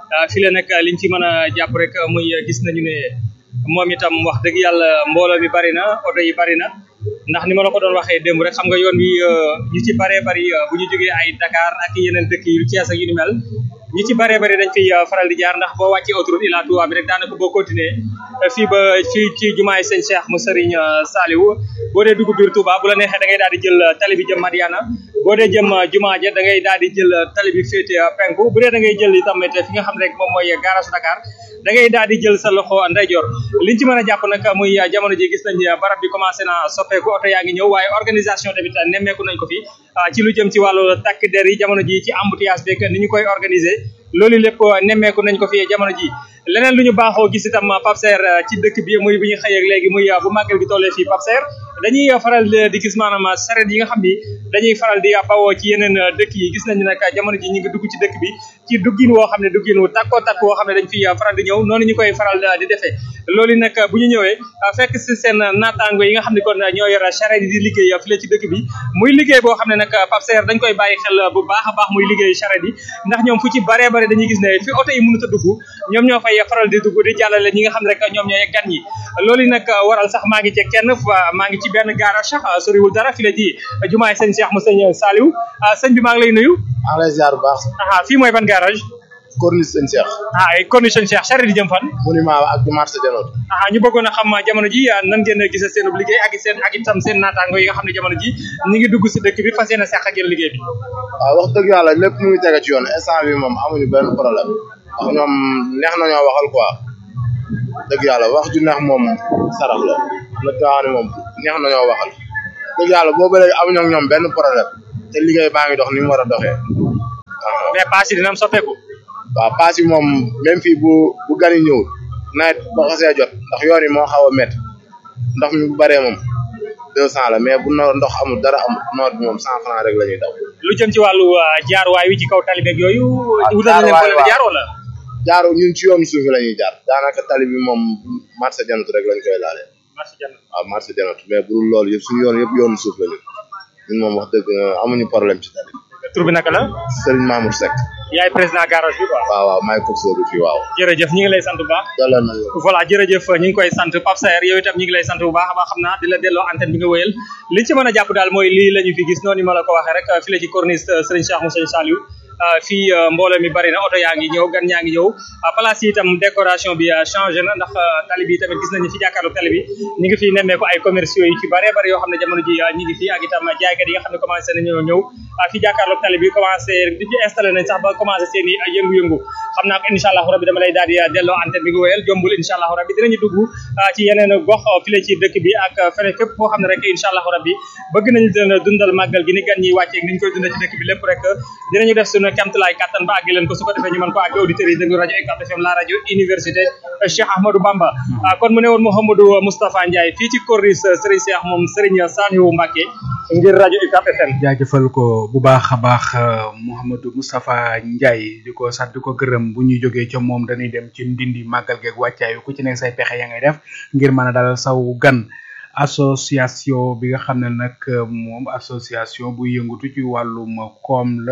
fi la nag liñ ci mën a jàpp rek muy gis nañu ne moom itam wax dëgg yàlla mbooloo mi bari na oto yi bari na ndax ni ma la ko doon waxee démb rek xam nga yoon wi ñu ci baree bari bu ñu jógee ay Dakar ak yeneen dëkk yu Thiès ak yu ni mel ñi ci baree bari dañ fiy faral di jaar ndax boo wàccee autoroute Ila Touba bi rek daanaka boo continuer fii ba ci ci jumaay sëñ Cheikh mu Serigne Saliou boo dee dugg biir Touba bu la neexee da ngay daal di jël tali bi jëm Madiana boo dee jëm jumaa ja da ngay daal di jël tali bi féete penku bu dee da ngay jël itam fi nga xam ne rek moom mooy garage Dakar da ngay daal di jël sa loxo ndeyjoor liñ ci mën a jàpp nag muy jamono ji gis nañ barab bi commencé na soppeeku oto yaa ngi ñëw waaye organisation tamit nemmeeku nañ ko fi ci lu jëm ci wàllu takk der yi jamono ji ci embouteillage beeg ni ñu koy organiser loolu lépp nemmeeku nañ ko fi jamono ji leneen lu ñu baaxoo gis itam Pape Serre ci dëkk bi muy bu ñu xëyee léegi muy bu màggal gi tollee fii Pape Serre dañuy faral di gis maanaam saret yi nga xam ni dañuy faral di bawoo ci yeneen dëkk yi gis nañu nag jamono ji ñu ngi dugg ci dëkk bi ci duggin woo xam ne duggin wu takkoo takk woo xam ne dañ fi faral di ñëw noonu ñu koy faral di defee loolu nag bu ñu ñëwee fekk si seen naataango yi nga xam ne kon ñoo yor saret yi di liggéey fii la ci dëkk bi muy liggéey boo xam ne nag Pape Serre dañ koy bàyyi xel bu baax a baax muy liggéey saret yi ndax ñoom fu ci baree bare dañuy gis ne fi oto yi mënut a dugg ñoom ñoo fay faral di dugg di jàllale ñi nga xam ne rek ñoom ñooy gan ñi loolu nag waral sax maa ngi ci kenn maa ngi ci benn garage sax soriwul dara fi la ji jumaay sëñ Cheikh mu sëñ Saliou sëñ bi maa ngi lay nuyu maa ngi lay ziar bu baax ah fii mooy ban garage corniche sëñ Cheikh ah ay corniche sëñ Cheikh charrette di jëm fan monument ak du marché Denot ah ñu bëggoon a xam jamono ji nan ngeen gisee seen liggéey ak seen ak itam seen naataango yi nga xam ne jamono ji ñi ngi dugg si dëkk bi fas yéene seq ak yéen liggéey bi waaw wax dëgg yàlla lépp mu ngi tege ci yoon instant bi moom amuñu benn problème ndax ñoom neex nañoo waxal quoi dëgg yàlla wax ju neex moom sarax la la gaa ne moom neex nañoo waxal dëgg yàlla boobu léegi amuñu ak ñoom benn problème te liggéey baa ngi dox ni mu war a doxee mais paas yi dina am soppeeku waaw paas yi moom même fii bu bu gan yi ñëwul nawet ba xasee jot ndax yoon yi moo xaw a métti ndox mi bu bëree moom deux cent la mais bu no ndox amul dara amul noor bi moom cent franc rek la ñuy daw lu jëm ci wàllu jaarwaay wi ci kaw tali beeg yooyu wutal na leen jaar wala jaaru ñun ci yoonu suuf la ñuy jaar daanaka tali bi moom marché janatu rek lañ koy laalee waaw marché janatu mais bu dul loolu yëpp suñu yoon yëpp yoonu suuf la ñu ñun moom wax dëgg amuñu problème ci tali tur bi naka la Serigne Mamour Seck yaay président garage bi quoi waaw waaw maay course bi fii waaw jërëjëf ñi ngi lay sant bu baax dalal na voilà jërëjëf ñi ngi koy sant Pape Saer yow itam ñi ngi lay sant bu baax a baax xam naa di la delloo antenne bi nga wëyal li ci mën a jàpp daal mooy lii la ñu fi gis noonu ma la ko waxee rek fi la ci corniche Serigne Cheikh Moussa Saliou fii mbooloo mi bari na oto yaa ngi ñëw gan ñaa ngi ñëw place yi itam décoration bi changé na ndax tali bi tamit gis nañu fi jàkkaarloo tali bi ñu ngi fi nemmeeku ay commerciaux yi ci bare bari yoo xam ne jamono ji ñi ngi fi ak itam jaaykat yi nga xam ne commencé nañoo ñëw fi jàkkaarloo tali bi commencé di installé nañ sax ba commencé seen i yëngu-yëngu xam naa ko incha allahu rabbi dama lay daal di delloo antenne bi nga wéyal jombul incha allahu rabbi dinañu dugg ci yeneen gox fi la ci dëkk bi ak feneen fépp foo xam ne rek incha allahu rabbi bëgg nañu dundal màggal gi ni gan ñi wàcceeg ni ñu koy dundal ci dëkk bi lépp rek dinañu def suñu kemtalaay kattan ba àgg leen ko su ko defee ñu mën ko àgg auditeurs yi déglu rajo UCAB FM la rajo université Cheikh Ahmadou Bamba kon mu ne woon Mouhamadou Moustapha Ndiaye fii ci corniche Serigne Cheikh moom Serigne Saliou Mbacké ngir rajo UCAB FM jaajëfal ko bu baax a baax Mouhamadou Moustapha Ndiaye di ko sant di ko gërëm bu ñuy jógee ca moom dañuy dem ci ndindi màggal geeg wàccaayu ku ci nekk say pexe ya ngay def ngir mën a dalal saw gan association bi nga xam ne nag moom association bu yëngatu ci wàllum koom la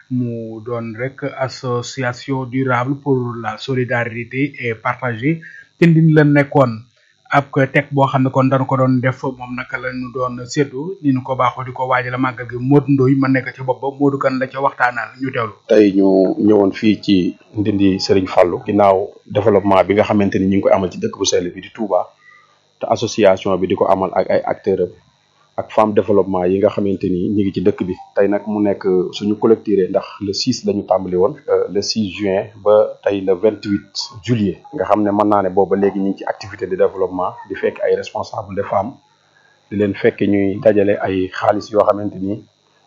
mu doon rek association durable pour la solidarité et partagée te ndin la nekkoon ab teg boo xam ne kon dañu ko doon def moom naka la ñu doon séddu ni ñu ko baaxoo di ko waajal màggal gi Modou Ndoye ma nekk ci bopp ba Modou kan la ca waxtaanal ñu teewlu. tey ñu ñëwoon fii ci ndindi Serigne Fallou ginnaaw développement bi nga xamante ni ñu ngi koy amal ci dëkk bu sell bi di Touba te association bi di ko amal ak ay acteurs ak femme développement yi nga xamante ni ñu ngi ci dëkk bi tey nag mu nekk suñu collecté ndax le 6 la ñu tàmbali woon le 6 juin ba tey le 28 juillet nga xam ne mën naa ne booba léegi ñu ngi ci activité de développement di fekk ay responsable de femmes di leen fekk ñuy dajale ay xaalis yoo xamante ni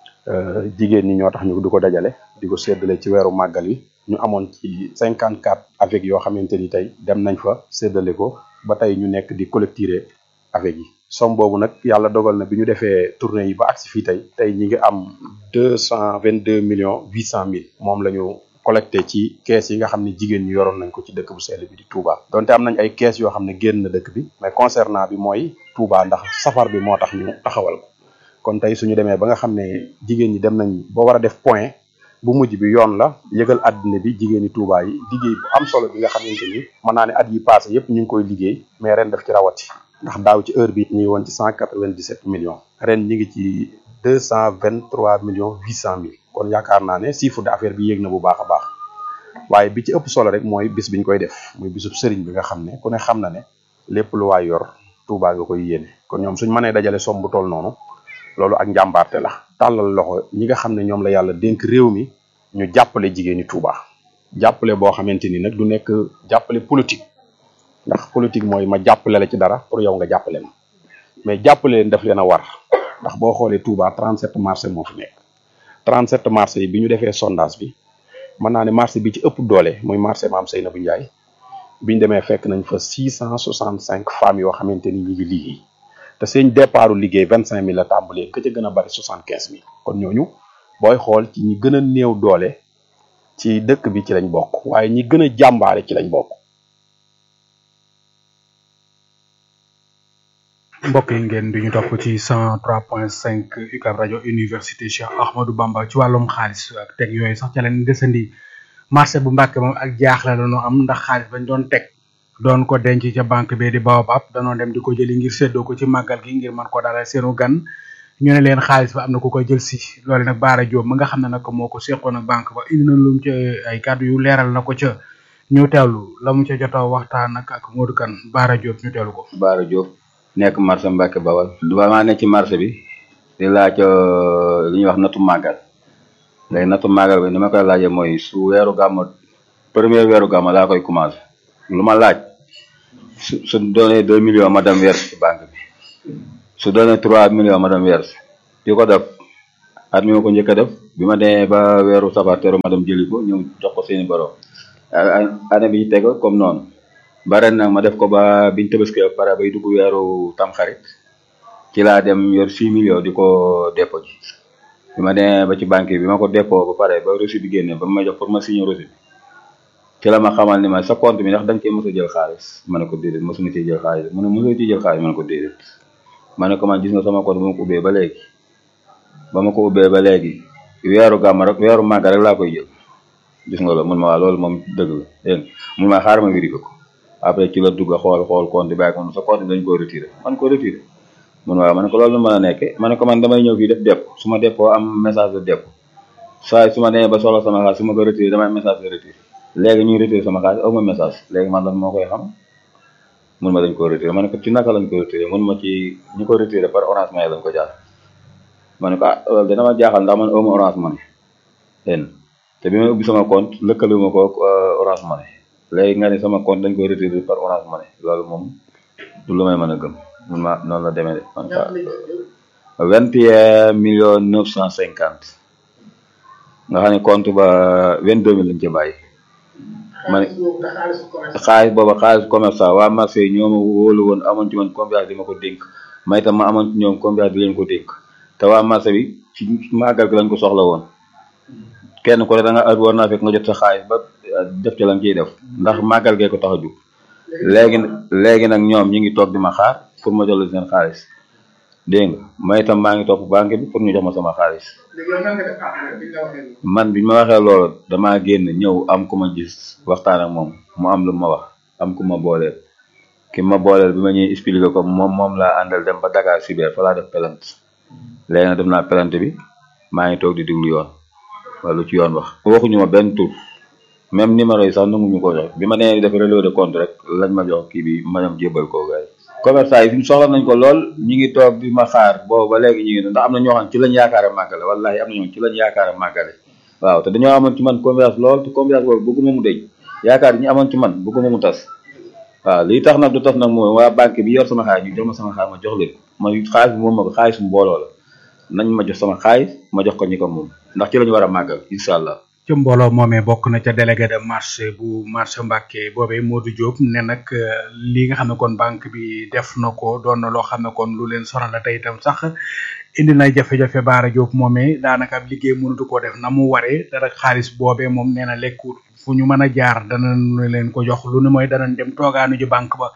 jigéen ñi ñoo tax ñu di ko dajale di ko séddale ci weeru màggal yi ñu amoon ci 54 avec yoo xamante ni tey dem nañ fa séddale ko ba tey ñu nekk di collecter avec yi somme boobu nag yàlla dogal na bi ñu defee tournée yi ba agsi fii tey tey ñi ngi am deux cent vingt deux millions huit cent mille moom la ñu collecté ci kees yi nga xam ne jigéen ñi yoroon nañ ko ci dëkk bu sell bi di Touba donte am nañ ay kees yoo xam ne génn na dëkk bi mais concernant bi mooy Touba ndax safar bi moo tax ñu taxawal ko kon tey suñu demee ba nga xam ne jigéen ñi dem nañ ba war a def point bu mujj bi yoon la yëgal àddina bi jigéeni Touba yi liggéey bu am solo bi nga xamante ni mën naa ne at yi passé yëpp ñu ngi koy liggéey mais ren daf ci rawati ndax daaw ci heure bi ñu ngi woon ci cent quatre-vingt-dix-sept millions ren ñu ngi ci deux cent vingt-trois millions huit cent mille kon yaakaar naa ne chiffre d'affaires bi yéeg na bu baax a baax waaye bi ci ëpp solo rek mooy bis biñ koy def muy bisub sëriñ bi nga xam ne ku ne xam na ne lépp lu waay yor Touba nga koy yéene kon ñoom suñ mënee dajale somme bu toll noonu loolu ak njàmbaarte la tàllal loxo ñi nga xam ne ñoom la yàlla dénk réew mi ñu jàppale jigéeni Touba jàppale boo xamante ni nag du nekk jàppale politique ndax politique mooy ma jàppale la ci dara pour yow nga jàppale ma mais jàppale leen daf leen a war ndax boo xoolee Touba 37 marché moo fi nekk 37 marché yi bi ñu defee sondage bi mën naa ne marché bi ci ëpp doole muy marché Maam Seynabou Ndiaye biñ demee fekk nañ fa 665 femmes yoo xamante ni ñu ngi liggéey te seen départu liggéey 25000 la tàmbalee ka ca gën a bari 75000 kon ñooñu booy xool ci ñi gën a néew doole ci dëkk bi ci lañ bokk waaye ñi gën a jàmbaare ci lañ bokk. mbokk yi ngeen di ñu topp ci cent trois point cinq UCAB rajo université Cheikh Ahmadou Bamba ci wàllum xaalis ak teg yooyu sax ca leen desandi marché bu Mbàkke moom ak jaaxle la ñu am ndax xaalis bañ doon teg doon ko denc ca banque bee di Baobab danoo dem di ko jëli ngir séddoo ko ci màggal gi ngir mën ko dalal seenu gan ñu ne leen xaalis ba am na ku koy jël si loolu nag Baara Diop ma nga xam ne nag moo ko seqoon ak banque ba indi na lu mu ca ay kàddu yu leeral na ko ca ñu teewlu la mu ca jota waxtaan nag ak Modou Kane Baara Diop ñu teewlu ko. Baara Diop nekk marché Mbacke Bawal. maa ne ci marché bi di laaj li ñuy wax natu màggal léegi natu màggal bi ni ma koy laajee mooy su weeru gàmmu premier weeru gàmmu laa koy commencé lu ma laaj su su doonee deux millions ma dem verse ci banque bi su doonee trois millions ma dem verse di ko def at mi ma ko njëkk a def bi ma demee ba weeru safar teru ma dem jëli ko ñëw jox ko seeni borom année bi ñu teg comme noonu ba ren nag ma def ko ba biñ tëbaskee ba pare bay dugg weeru tamxarit ci laa dem yor six millions di ko dépôt ji bi ma demee ba ci banque bi ma ko dépôt ba pare ba reçu bi génne ba ma jox pour ma signer reçu bi ci la ma xamal ni ma sa compte bi ndax da nga cee mos a jël xaalis ma ne ko déedéet mosuma cee jël xaalis mu ne mosoo ci jël xaalis ma ne ko déedéet ma ne ko man gis nga sama compte ba ma ko ubbee ba léegi ba ma ko ubbee ba léegi weeru gàmm rek weeru màgg rek laa koy jël gis nga loolu mun ma waa loolu moom dëgg la dégg mun ma xaar ma vérifié ko après ci la dugg xool xool compte bi bàyyi ko sa compte bi dañ ko retiré man ko retiré mun waaw ma ne ko loolu mën a nekke ma ne ko man damay ñëw fii def dépôt su ma dépôt am message de dépôt saa su ma demee ba soxla sama xaalis su ma ko retiré damay message de retiré léegi ñuy retiré sama xaalis aw ma message léegi man lan moo koy xam mun ma dañ ko retiré ma ne ko ci naka lañ ko retiré mun ma ci ñu ko retiré par orange money lañ ko jaar ma ne ko ah loolu dana ma jaaxal ndax man aw ma orange money dégg te bi may ubbi sama compte lëkkale ma ko orange money léegi nga ne sama compte dañ ko retiré par orange money loolu moom du lu may mën a gëm mun ma noonu la demee de man ka vingt et un millions neuf cent cinquante nga xam ne compte ba vingt deux mille lañ ci bàyyi ma ne xaalis booba xaalis commerçant waa marché yi ñoo ma wóolu woon amoon ci man confiance di ma ko dénk may tam ma amoon ci ñoom confiance di leen ko dénk te waa marché bi ci màggal gi lañ ko soxla woon kenn ku ne da nga war naa fekk nga jot sa xaalis ba def ci lañ ciy def ndax màggal gee ko tax a jug léegi léegi nag ñoom ñi ngi toog di ma xaar pour ma jox leen seen xaalis dégg nga may itam maa ngi topp banque bi pour ñu jox ma sama xaalis man bi ma waxee loolu damaa génn ñëw am ku ma gis waxtaan ak moom mu am lu ma wax am ku ma booleel ki ma booleel bi ma ñuy expliquer ko moom moom laa àndal dem ba Dakar Cyber fa laa def pelante léegi nag dem naa pelante bi maa ngi toog di diglu yoon wala lu ci yoon wax waxuñu ma benn tur même numéro yi sax nanguñu ko jox bi ma nee def relevé de compte rek lañ ma jox kii bi ma ñoom jébbal ko gars yi commerçant yi fi mu soxla nañ ko lool ñi ngi toog di ma xaar boobu ba léegi ñu ngi ndax am na ñoo xam ci lañ yaakaar a màggale wallahi am na ñoo ci lañ yaakaar a màggale waaw te dañoo amoon ci man confiance lool te confiance boobu bëgguma mu deñ yaakaar yi ñu amoon ci man bëgguma mu tas waaw lii tax nag du tas nag mooy waa banque bi yor sama xaalis ñu jox ma sama xaalis ma jox leen ma xaalis bi moom ma ko xaalis mu mbooloo la nañ ma jox sama xaalis ma jox ko ñi ko moom ndax ci lañu war a màggal incha allah ci mbooloo moomee bokk na ca délégué de marché bu marché Mbàkke boobee Modou Diop ne nag li nga xam ne kon banque bi def na ko doon na loo xam ne kon lu leen sonal la tey itam sax indi na jafe-jafe Baara Diop moomee daanaka ab liggéey mënatu koo def na mu waree dara xaalis boobee moom nee na lekkut fu ñu mën a jaar dana leen ko jox lu ne mooy danañ dem toogaanu ji banque ba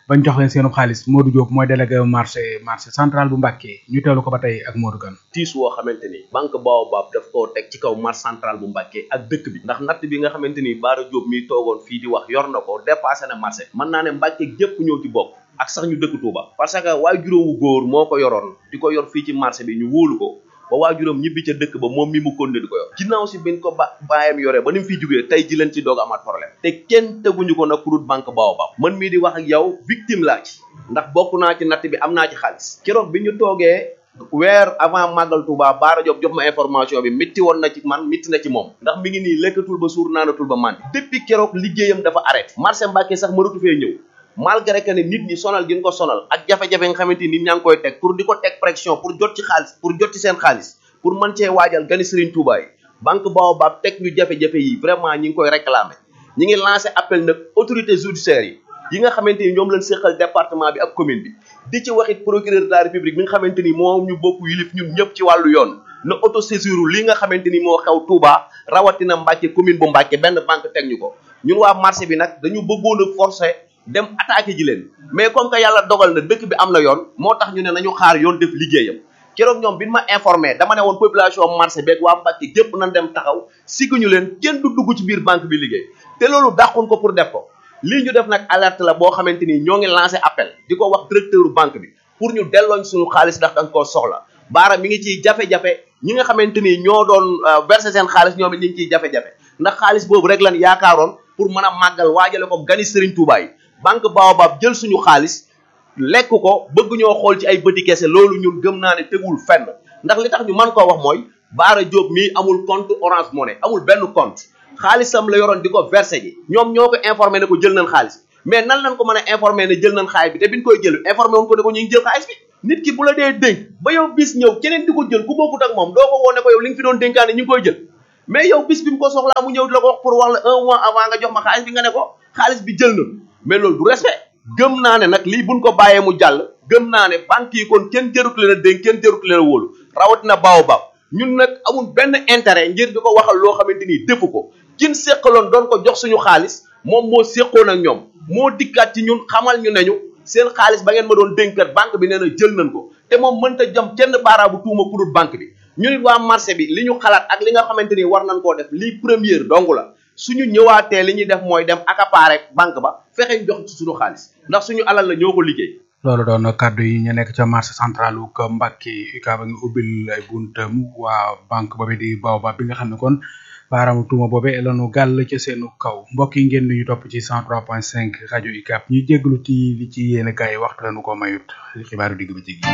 bañ jox leen seenu xaalis Modou Diop mooy délégué marché marché central bu Mbacké ñu teewlu ko ba tey ak Modou Kane tiis woo xamante ni banque Baobab daf koo teg ci kaw marché central bu Mbacké ak dëkk bi ndax natt bi nga xamante ni Bara Diop mi toogoon fii di wax yor na ko dépassé na marché mën naa ne Mbacké gépp ñoo ci bokk ak sax ñu dëkk Touba parce que waay juróomu góor moo ko yoroon di ko yor fii ci marché bi ñu wóolu ko ba waajuram ñibbi ca dëkk ba moom mi mu konde di ko yor ginnaaw si biñ ko ba baayam yoree ba ni mu fiy jógee tey ji leen ci doog amaat problème te kenn teguñu ko nag kurut banque Baobab man mii di wax ak yow victime laa ci ndax bokk naa ci natt bi am naa ci xaalis keroog bi ñu toogee weer avant màggal Touba Bara Diop jox ma information bi métti woon na ci man métti na ci moom ndax mi ngi nii lekkatul ba suur naanatul ba màndi depuis keroog liggéeyam dafa arrêté marché Mbacké sax mënatu fee ñëw malgré que ne nit ñi sonal gi ñu ko sonal ak jafe-jafe nga xamante ni nit ñaa ngi koy teg pour di ko teg pression pour jot ci xaalis pour jot ci seen xaalis pour mën cee waajal gani Serigne Touba yi banque Baobab teg ñu jafe-jafe yi vraiment ñi ngi koy réclamer ñi ngi lancé appel nag autorité judiciaire yi yi nga xamante ni ñoom lañ séqal département bi ak commune bi di ci waxit procureur de la république bi nga xamante ni moo ñu bokk yilif ñun ñëpp ci wàllu yoon na autosaisir li nga xamante ni moo xew Touba rawatina Mbacké commune bu Mbacké benn banque teg ñu ko ñun waa marché bi nag dañu bëggoon a forcer dem attaqué ji leen mais comme que yàlla dogal na dëkk bi am na yoon moo tax ñu ne nañu xaar yoon def liggéeyam keroog ñoom bi ñu ma informé dama ne woon population marché beeg waa Mbacké gépp nañ dem taxaw sigguñu leen kenn du dugg ci biir banque bi liggéey te loolu dàqun ko pour def ko lii ñu def nag alerte la boo xamante ni ñoo ngi lancé appel di ko wax directeur banque bi pour ñu dellooñ suñu xaalis ndax danga koo soxla baara mi ngi ciy jafe-jafe ñi nga xamante ni ñoo doon verser seen xaalis ñoom it ñu ngi ciy jafe-jafe ndax xaalis boobu rek lan yaakaaroon pour mën a màggal waajale ko gani Serigne Touba yi banque Baobab jël suñu xaalis lekk ko bëgg ñoo xool ci ay bëti kese loolu ñun gëm naa ne tegul fenn ndax li tax ñu mën koo wax mooy Bara Diop mii amul compte Orange Money amul benn compte xaalisam la yoroon di ko versé ji ñoom ñoo ko informé ne ko jël nañ xaalis mais nan lañ ko mën a informé ne jël nañ xaalis bi te biñ koy jël informé woon ko ne ko ñu ngi jël xaalis bi nit ki bu la dee dénk ba yow bis ñëw keneen di ko jël ku bokkut ak moom doo ko woone ko yow li nga fi doon dénkaane ñu ngi koy jël mais yow bis bi mu ko soxlaa mu ñëw di la ko wax pour wax la un mois avant nga jox ma xaalis bi nga ne ko xaalis bi jël na mais loolu du respect gëm naa ne nag lii buñ ko bàyyee mu jàll gëm naa ne banque yi kon kenn jërut leen a dénk kenn jërut leen a wóolu rawatina Baobab ñun nag amul benn intérêt ngir di ko waxal loo xamante ni defu ko kin séqaloon doon ko jox suñu xaalis moom moo séqoon ak ñoom moo dikkaat ci ñun xamal ñu ne ñu seen xaalis ba ngeen ma doon dénkat banque bi nee na jël nañ ko te moom mënta jam kenn baaraabu tuuma ku dul banque bi ñu nit waa marché bi li ñu xalaat ak li nga xamante ni war nañ koo def lii première dong la suñu ñëwaatee li ñuy def mooy dem accaparer banque ba fexe jox ci suñu xaalis ndax suñu alal la ñoo ko liggéey loolu doon kàddu yi ñu nekk ca marché central wu ko Mbacké UCAB a ngi ubbil ay buntam waa banque boobu di Baobab bi nga xam ne kon baaraamu tuuma boobe lanu gàll ca seenu kaw mbokk yi ngeen ñu topp ci 103.5 rajo UCAB ñuy jégalu ci li ci yéen kaay waxtu lañu ko mayut xibaaru digg ba jigi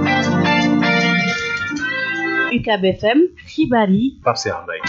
UCAB FM xibaar yi Pape Cheikh Mbaye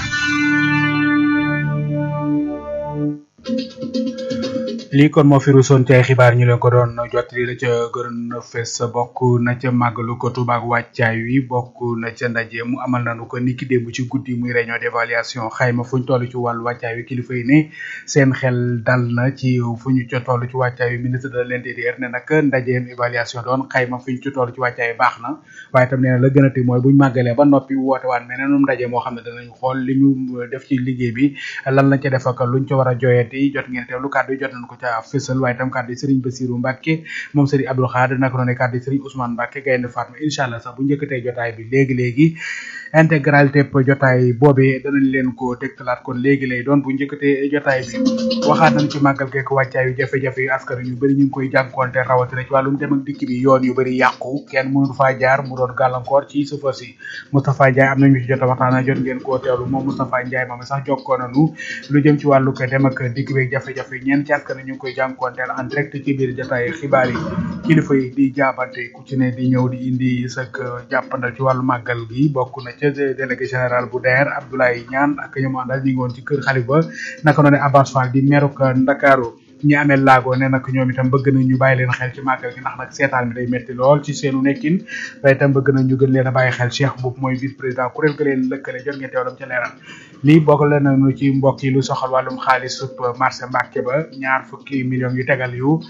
lii kon moo fi rusoon ci ay xibaar ñu leen ko doon jottali la ca gën a fees bokk na ca màggalu ko Tuuba ak wàccaay wi bokk na ca ndaje mu amal nañu ko niki démb ci guddi muy réunion d'évaluation xayma fu ñu toll ci wàllu wàccaay wi kilifa yi ne seen xel dal na ci fu ñu ca toll ci wàccaay wi ministre de l'intérieur ne nag ndajeem évaluation doon xayma fu ñu ci toll ci wàccaay wi baax na waaye tam nee na la gën a ti mooy buñ màggalee ba noppi woote waan meneenum ndaje moo xam ne danañu xool li ñu def ci liggéey bi lan lañ ca def ak luñ ca war a joyati jot ngeen teewlu kàddu yi jot nañ ko ca fësal waaye tam kàddu yi Serigne Bassirou Mbacke moom Serigne Abdou Khadre naka noonu kàddu yi Serigne Ousmane Mbacke gaynde Fatma incha allah sax bu njëkkatee jotaay bi léegi léegi intégralité jotaay boobee danañ leen ko dégtalaat kon léegi lay doon bu njëkkatee jotaay bi waxaat nañ ci màggal geek wàccaay yu jafe-jafe yu askan ñu bëri ñu ngi koy jànkoonte rawatina ci wàllum dem ak dikk bi yoon yu bëri yàqu kenn mënul faa jaar mu doon gàllankoor ci chauffeur si Moustapha Ndiaye am nañu ci jot a waxtaan jot ngeen koo teewlu moom Moustapha Ndiaye moom sax jokkoo nañu lu jëm ci wàllu ko dem ak dikk beeg jafe-jafe ñeen ci askan ñu ngi koy jànkoonteel en direct ci biir jotaay xibaar yi kilifa yi di jaabante ku ci ne di ñëw di indi sak jàppandal ci wàllu màggal gi bokk na ca délégué général bu DER Abdoulaye Niane ak ñoom àndal ñu ngi woon ci kër xalifa naka noonu Abbas Fall di meruk Ndakaaru ñi amee laago ne nag ñoom itam bëgg nañ ñu bàyyi leen xel ci màggal gi ndax nag seetaan bi day metti lool ci seenu nekkin waaye itam bëgg nañ ñu gën leen a bàyyi xel Cheikh Mboup mooy vice président kuréel ga leen lëkkale jot ngeen teewlam ca leeral lii bokk leen nañu ci mbokk yi lu soxal wàllum xaalis sup marché Mbàkke ba ñaar fukki millions yu tegal yu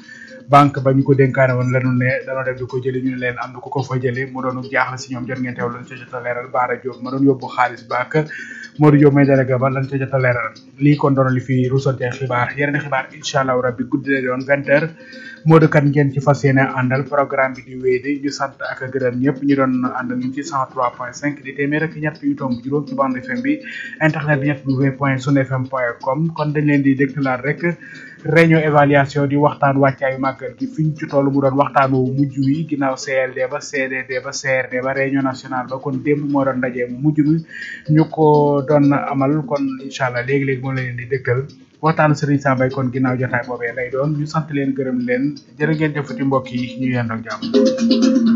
banque ba ñu ko dénkaane woon lanu ne danoo dem di ko jëli ñu ne leen am na ku ko fa jëli mu doon jaaxle si ñoom jot ngeen teew lan ca jot a leeral Baara Diop ma doon yóbbu xaalis ba ak Modou Diop may délégué ba lan ca jot a leeral lii kon doon li fi rusante xibaar yeneen xibaar incha allah rabbi guddi lay doon vingt heures Modou kan ngeen ci fas yéene àndal programme bi di wéy di ñu sant ak gërëm ñëpp ñu doon àndal ñun ci 103.5 di téeméer ak ñett yu tomb juróom ci bande FM bi internet bi ñett w point sunfm point com kon dañ leen di dégtalaat rek réunion évaluation di waxtaan wàccaayu màggal gi fi ñu ci toll mu doon waxtaan wu mujj wi ginnaaw CLD ba CDD ba CRD ba réunion nationale ba kon démb moo doon ndaje mu mujj mi ñu ko doon amal kon incha allah léegi-léegi moo leen di dégtal waxtaanu Serigne Sambay kon ginnaaw jotaay boobee lay doon ñu sant leen gërëm leen jërë ngeen jëfati mbokk yi ñu yendoo jàmm